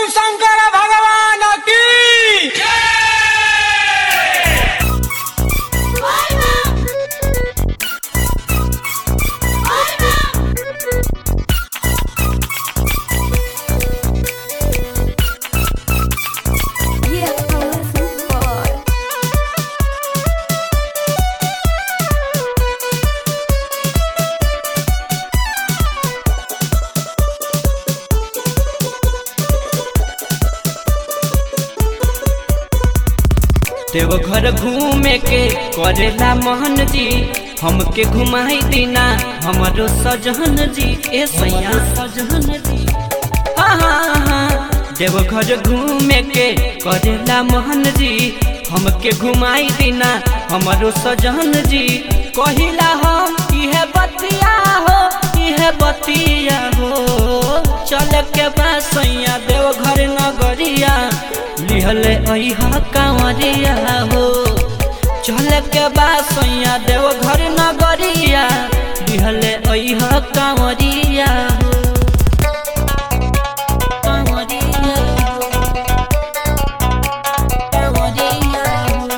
शिव शंकर भगवान की Yeah, boy. Deoghar घूमे के करेला मोहन जी हमके घुमाई दीना हमरो सजहन जी ए सैया सजहन जी हाँ हाँ हाँ देवघर घूमे के करेला मोहन जी हमके घुमाई दीना हमरो सजहन जी कहिला हम इहे बतिया हो इहे बतिया हो चल के बासैया देवघर नगरिया लिहले अइहा कांवरिया हो चल के बासैया देवघर नगरिया लिहले अइहा कांवरिया हो कांवरिया हो कांवरिया हो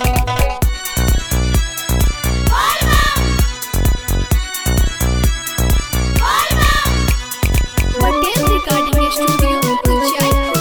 Patel Recording Studio, Jaipur.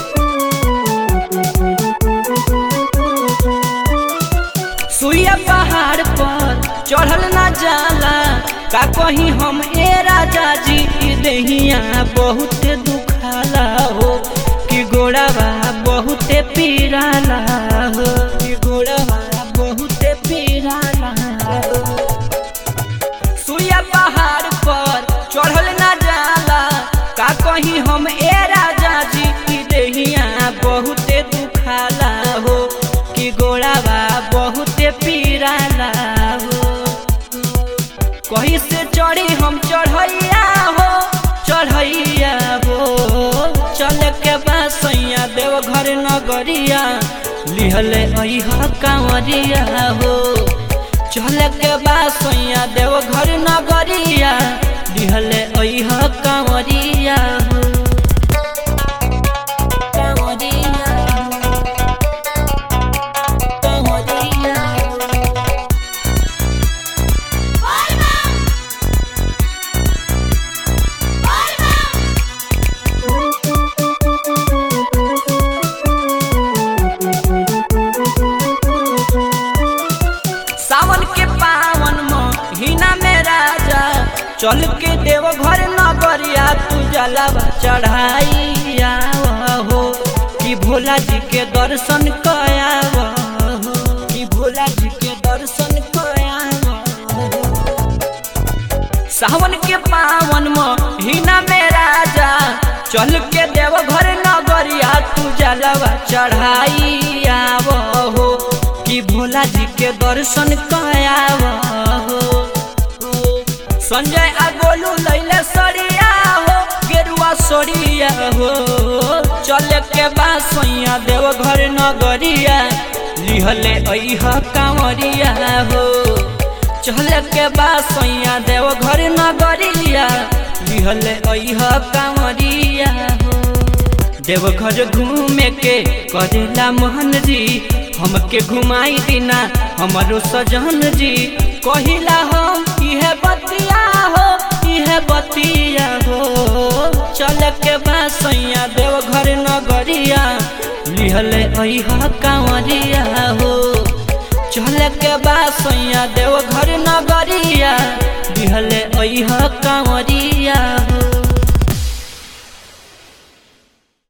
सुइया पहाड़ पर चढ़ल ना जाला का कहीं हम ए राजा जी की देहिया बहुत दुखाला हो कि गोड़ावा बहुत पीराला हो कि गोड़ावा बहुत पीराला हो सुइया पहाड़ पर चढ़ल ना जाला का कहीं हम ए राजा जी की देहिया बहुत दुखाला हो कि गोड़ावा बहुत पीराला हो कहीं से चढ़ी हम चढ़ैया हो चढ़ैया हो चल के बासैया देवघर नगरिया लिहले अइहा कांवरिया हो चल के बासैया देवघर नगरिया लिहले अइहा कांवरिया हो कांवरिया हो कांवरिया हो सावन के पावन महीना में राजा चल के देव घर नगरिया तू जलावा चढ़ाई हो कि भोला जी के दर्शन कयाव हो कि भोला जी के दर्शन कयाव हो सावन के पावन महीना में राजा चल के देव घर नगरिया तू जलवा चढ़ाई आव हो कि भोला जी के दर्शन कयाव हो संजय आ गोलू लैले सरिया हो गेरुआ सरिया हो चल के बासैया देव घर नगरिया लिहले अइहा कांवरिया हो चल के बासैया देव घर नगरिया लिहले अइहा कांवरिया हो देवघर घूमे के करेला मोहन जी हमके घुमाई दिना हमारो सजन जी कहिला हम इहे बतिया हो इहे बतिया हो चल के बासैया देवघर नगरिया लिहले अइहा कांवरिया हो चल के बासैया देवघर नगरिया लिहले अइहा कांवरिया